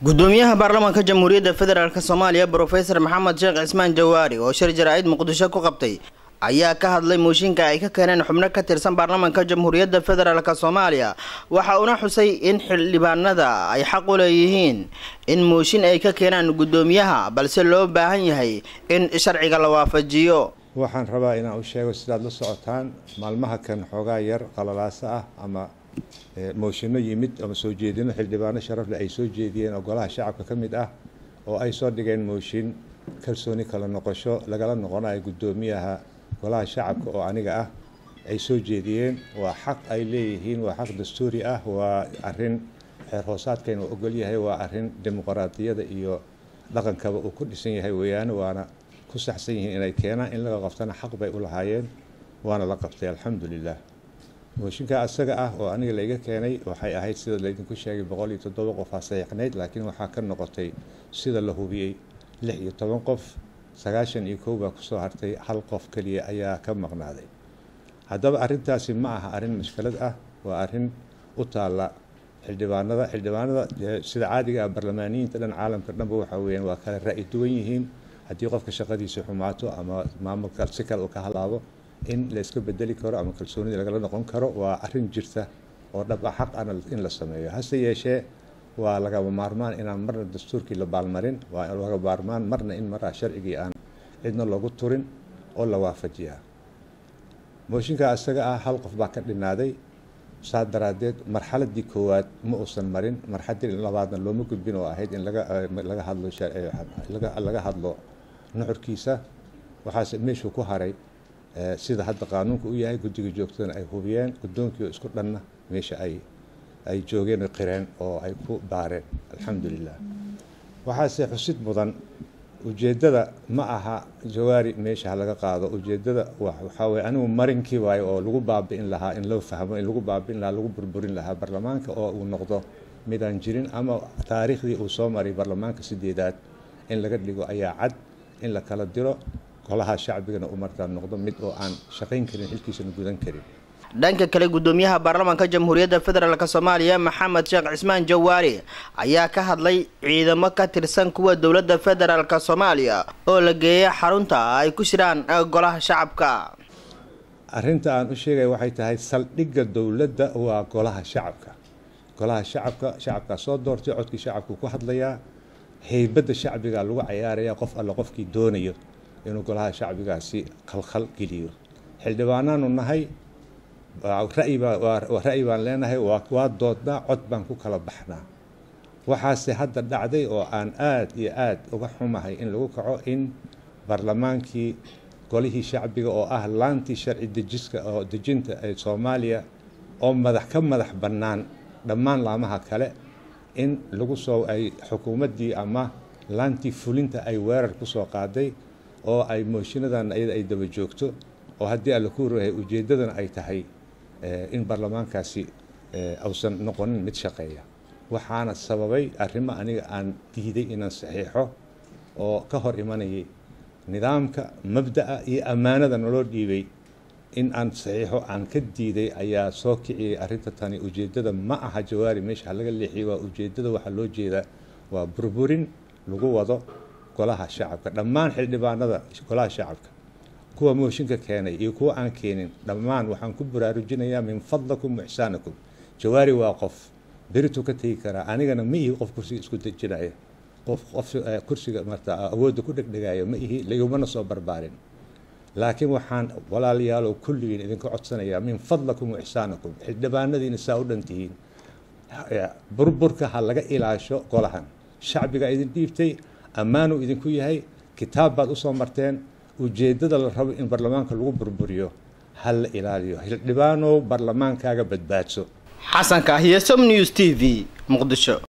gudoomiyaha baarlamaanka jamhuuriyadda federaalk soomaaliya brofesor maxamed sheekh cismaan jawaari oo shir jaraa'id muqdisho ku qabtay ayaa ka hadlay mooshinka ay ka keeneen xubno ka tirsan baarlamaanka jamhuuriyadda federaalk soomaaliya waxa uuna xusay in xildhibaanada ay xaq u leeyihiin in mooshin ay ka keenaan gudoomiyaha balse loo baahan yahay in sharciga la waafajiyo waxaan rabaa inaan u sheego sidaad la socotaan maalmaha kan xoogaa yar qalalaasa ah ama mooshinno yimid ama soo jeedino xildhibaano sharafle ay soo jeediyeen oo golaha shacabka ka mid ah oo ay soo dhigeen mooshin kalsooni kala noqosho lagala noqonayo guddoomiyaha golaha shacabka oo aniga ah ay soo jeediyeen waa xaq ay leeyihiin waa xaq dastuuri ah waa arin xeer hoosaadkayna uu ogol yahay waa arin dimuqraadiyada iyo dhaqankaba uu ku dhisan yahay weeyaane waana ku saxsan yihiin inay keenaan in laga qabtana xaq bay u lahaayeen waana la qabtay alxamdulilah mooshinka asaga ah oo aniga layga keenay waxay ahayd sida laydinku sheegay boqol iyo toddoba qof aa saxiixnayd laakiin waxaa ka noqotay sida la hubiyey lix iyo toban qof sagaashan iyo kow baa kusoo hartay hal qof keliya ayaa ka maqnaaday haddaba arrintaasi ma aha arrin mashkalad ah waa arrin u taalla xildhibaanada xildhibaanada sida caadiga ah barlamaaniyiinta dhan caalamka dhanba waxa weyaan waa kala ra-i duwan yihiin haddii qofka shaqadiisa xumaato ama maamulka si kale uu ka halaabo in la iska bedeli karo ama kalsoonida lagala noqon karo waa arrin jirta oo dhab ah xaq ana in la sameeyo hase yeeshee waa lagaba maarmaan inaan marna dastuurkii la baalmarin waa laga maarmaan marna in maraa sharcigii aan cidna loogu turin oo la waafajiyaa mooshinka isaga ah hal qof baa ka dhinaaday saa daraadeed marxaladii koowaad ma uusan marin marxaladii labaadna looma gudbin oo ahayd in laga hadlo laga hadlo nuxurkiisa waxaase meeshuu ku haray sida hadda qaanuunka u yahay guddiga joogtadana ay hubiyeen guddoonkii isku dhanna meesha ay ay joogeen qireen oo ay ku baareen alxamdulilah waxaase xusid mudan ujeeddada ma aha jawaari meesha ha laga qaado ujeeddada waxaa weye anigu marinkii waayo oo lagu baabi'in lahaa in loo fahmo in lagu baabi'in lahaa lagu burburin lahaa barlamaanka oo uu noqdo midaan jirin ama taariikhdii uu soo maray barlamaanka sideedaad in laga dhigo ayaa cad in la kala diro golaha shacbigana u markaa noqdo mid oo aan shaqayn karin xilkiisana gudan karin dhanka kale gudoomiyaha baarlamaanka jamhuuriyadda federaalk soomaaliya maxamed sheekh cismaan jawaari ayaa ka hadlay ciidamo ka tirsan kuwa dowladda federaalk soomaaliya oo la geeya xarunta ay ku jiraan golaha shacabka arinta aan u sheegaya waxay tahay saldhigga dowladda waa golaha shacabka golaha shacabka shacabkaa soo doortay codkii shacabku ku hadlayaa heybadda shacbiga lagu cayaaraya qof alle qofkii doonayo inuu golaha shacbigaasi khalkhal geliyo xildhibaanaanu nahay ra'yi baan leenahay waa doodnaa cod baan ku kala baxnaa waxaase hadda dhacday oo aan aada iyo aada uga xumahay in lagu kaco in barlamaankii golihii shacbiga oo ah laantii sharci dejiska oo dejinta ee soomaaliya oo madax ka madax bannaan dhammaan laamaha kale in lagu soo ay xukuumaddii ama laantii fulinta ay weerar kusoo qaaday oo ay mooshiinadan iyada ay daba joogto oo haddii alla ku warahay ujeeddadana ay tahay in baarlamaankaasi ausan noqonin mid shaqeeya waxaana sababay arrimo aniga aan diiday inaan saxiixo oo ka hor imanayay nidaamka mabda'a iyo ammaanada naloo dhiibay in aan saxiixo aan ka diiday ayaa soo kiciyay arrinta tani ujeeddada ma aha jawaari meesha ha laga leexiyay waa ujeeddada waxaa loo jeedaa waa burburin lagu wado golaha shacabka dhammaan xildhibaanada golaha shacabka kuwa mooshinka keenay iyo kuwa aan keenin dhammaan waxaan ku baraarujinayaa min fadlakum waxsaanakum jawaari waa qof berituu ka tegi karaa anigana ma ihi qof kursiga isku dejinaya qof qof kursiga marta awoodda ku dhegdhegaya ma ihi laigumana soo barbaarin laakiin waxaan walaalayaalow kulligiin idinka codsanayaa min fadlakum waxsaanakum xildhibaanadiina saa u dhan tihiin burburka ha laga ilaasho golahan shacbiga idin dhiibtay ammaanuu idinku yahay kitaab baad usoo marteen ujeeddada la rabo in baarlamaanka lagu burburiyo ha la ilaaliyo xildhibaanow baarlamaankaaga badbaadso xasan kaahiye som news t v muqdisho